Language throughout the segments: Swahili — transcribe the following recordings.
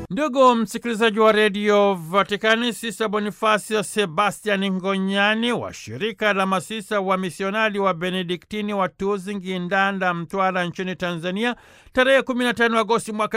Ndugu msikilizaji wa redio Vatikani, Sisa Bonifasio Sebastian Ngonyani wa shirika la masisa wa misionari wa Benediktini wa Tuzingi, Ndanda, Mtwara nchini Tanzania tarehe 15 Agosti mwaka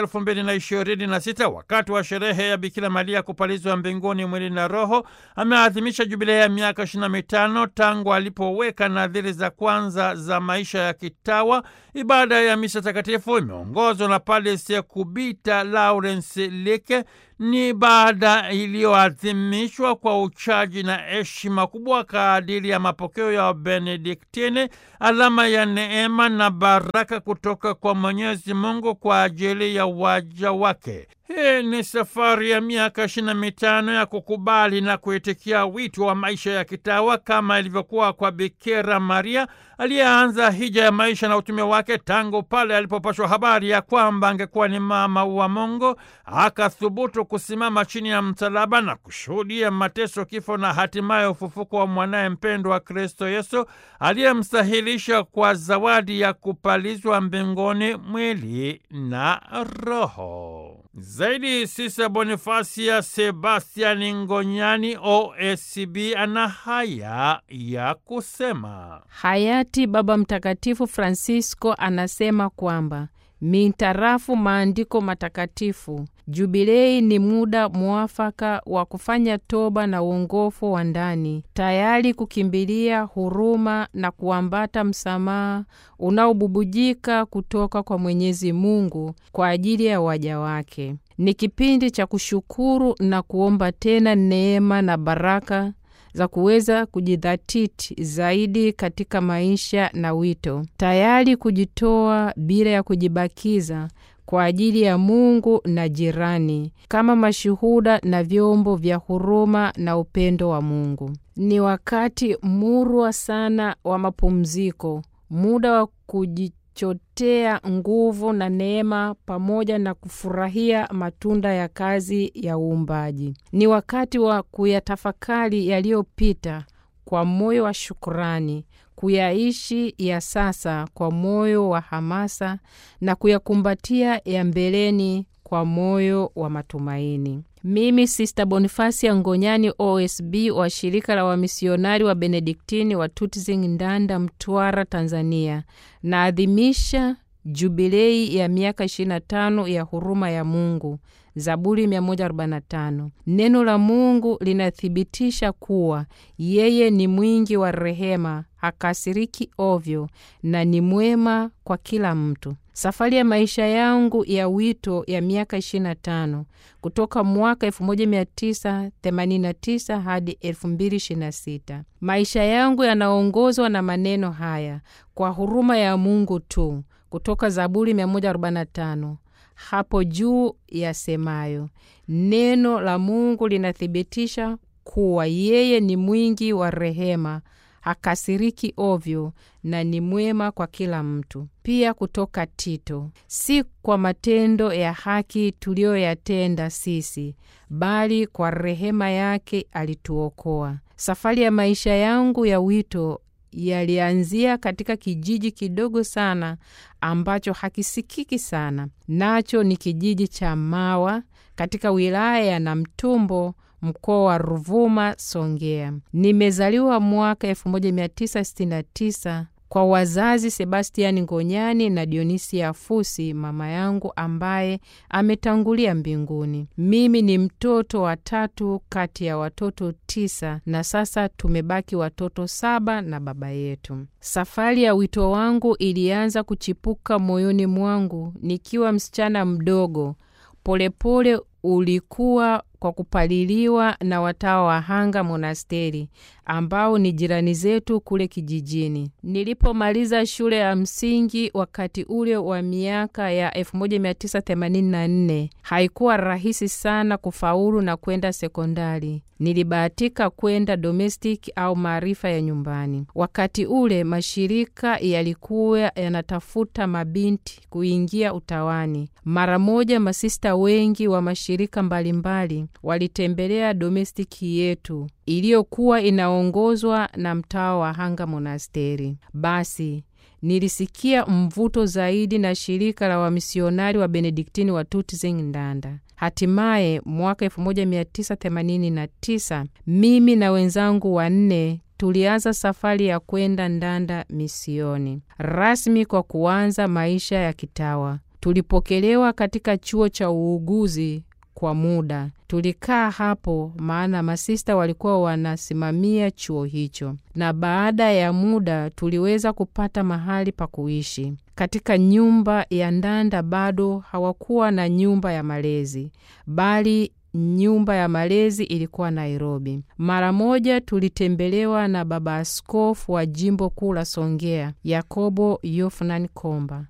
2026 wakati wa sherehe ya Bikira Maria kupalizwa mbinguni mwili na roho, ameadhimisha jubilei ya miaka 25 tangu alipoweka nadhiri za kwanza za maisha ya kitawa. Ibada ya misa takatifu imeongozwa na Padre Sekubita Lawrence Leke. Ni ibada iliyoadhimishwa kwa uchaji na heshima kubwa kadiri ya mapokeo ya Benediktini, alama ya neema na baraka kutoka kwa Mwenyezi Mungu kwa ajili ya waja wake. Hii ni safari ya miaka ishirini na mitano ya kukubali na kuitikia wito wa maisha ya kitawa kama ilivyokuwa kwa Bikira Maria aliyeanza hija ya maisha na utume wake tangu pale alipopashwa habari ya kwamba angekuwa ni mama wa Mungu, akathubutu kusimama chini ya msalaba na kushuhudia mateso, kifo na hatimaye ufufuko wa mwanaye mpendwa wa Kristo Yesu aliyemstahilisha kwa zawadi ya kupalizwa mbinguni mwili na roho. Zaidi Sisa Bonifasia Sebastiani Ngonyani OSB ana haya ya kusema. Hayati Baba Mtakatifu Francisco anasema kwamba mintarafu maandiko matakatifu, jubilei ni muda mwafaka wa kufanya toba na uongofu wa ndani, tayari kukimbilia huruma na kuambata msamaha unaobubujika kutoka kwa Mwenyezi Mungu kwa ajili ya waja wake. Ni kipindi cha kushukuru na kuomba tena neema na baraka za kuweza kujidhatiti zaidi katika maisha na wito, tayari kujitoa bila ya kujibakiza kwa ajili ya Mungu na jirani, kama mashuhuda na vyombo vya huruma na upendo wa Mungu. Ni wakati murwa sana wa mapumziko, muda wa kujichotea nguvu na neema pamoja na kufurahia matunda ya kazi ya uumbaji. Ni wakati wa kuyatafakari yaliyopita kwa moyo wa shukurani, kuyaishi ya sasa kwa moyo wa hamasa na kuyakumbatia ya mbeleni kwa moyo wa matumaini. Mimi Sista Bonifasia Ngonyani OSB wa shirika la wamisionari wa Benediktini wa Tutzing, Ndanda, Mtwara, Tanzania, naadhimisha jubilei ya miaka 25 ya huruma ya Mungu. Zaburi 145. Neno la Mungu linathibitisha kuwa yeye ni mwingi wa rehema, hakasiriki ovyo na ni mwema kwa kila mtu. Safari ya maisha yangu ya wito ya miaka 25 kutoka mwaka 1989 hadi 2026. Maisha yangu yanaongozwa na maneno haya: kwa huruma ya Mungu tu, kutoka Zaburi 145 hapo juu yasemayo, neno la Mungu linathibitisha kuwa yeye ni mwingi wa rehema, hakasiriki ovyo na ni mwema kwa kila mtu. Pia kutoka Tito, si kwa matendo ya haki tuliyoyatenda sisi, bali kwa rehema yake alituokoa. Safari ya maisha yangu ya wito yalianzia katika kijiji kidogo sana ambacho hakisikiki sana, nacho ni kijiji cha Mawa katika wilaya ya Namtumbo, mkoa wa Ruvuma, Songea. Nimezaliwa mwaka 1969 kwa wazazi Sebastiani Ngonyani na Dionisia Fusi, mama yangu ambaye ametangulia mbinguni. Mimi ni mtoto wa tatu kati ya watoto tisa, na sasa tumebaki watoto saba na baba yetu. Safari ya wito wangu ilianza kuchipuka moyoni mwangu nikiwa msichana mdogo. Polepole pole ulikuwa kwa kupaliliwa na watawa wa Hanga Monasteri ambao ni jirani zetu kule kijijini. Nilipomaliza shule ya msingi wakati ule wa miaka ya 1984 haikuwa rahisi sana kufaulu na kwenda sekondari. Nilibahatika kwenda domestic au maarifa ya nyumbani. Wakati ule mashirika yalikuwa yanatafuta mabinti kuingia utawani. Mara moja masista wengi wa mashirika mbalimbali walitembelea domestiki yetu iliyokuwa inaongozwa na mtawa wa Hanga Monasteri. Basi nilisikia mvuto zaidi na shirika la wamisionari wa Benediktini wa Tutzing Ndanda. Hatimaye mwaka 1989 mimi na wenzangu wanne tulianza safari ya kwenda Ndanda misioni rasmi kwa kuanza maisha ya kitawa. Tulipokelewa katika chuo cha uuguzi kwa muda. Tulikaa hapo maana masista walikuwa wanasimamia chuo hicho, na baada ya muda tuliweza kupata mahali pa kuishi katika nyumba ya Ndanda. Bado hawakuwa na nyumba ya malezi, bali nyumba ya malezi ilikuwa Nairobi. Mara moja tulitembelewa na baba askofu wa jimbo kuu la Songea, Yakobo Yofunan Komba.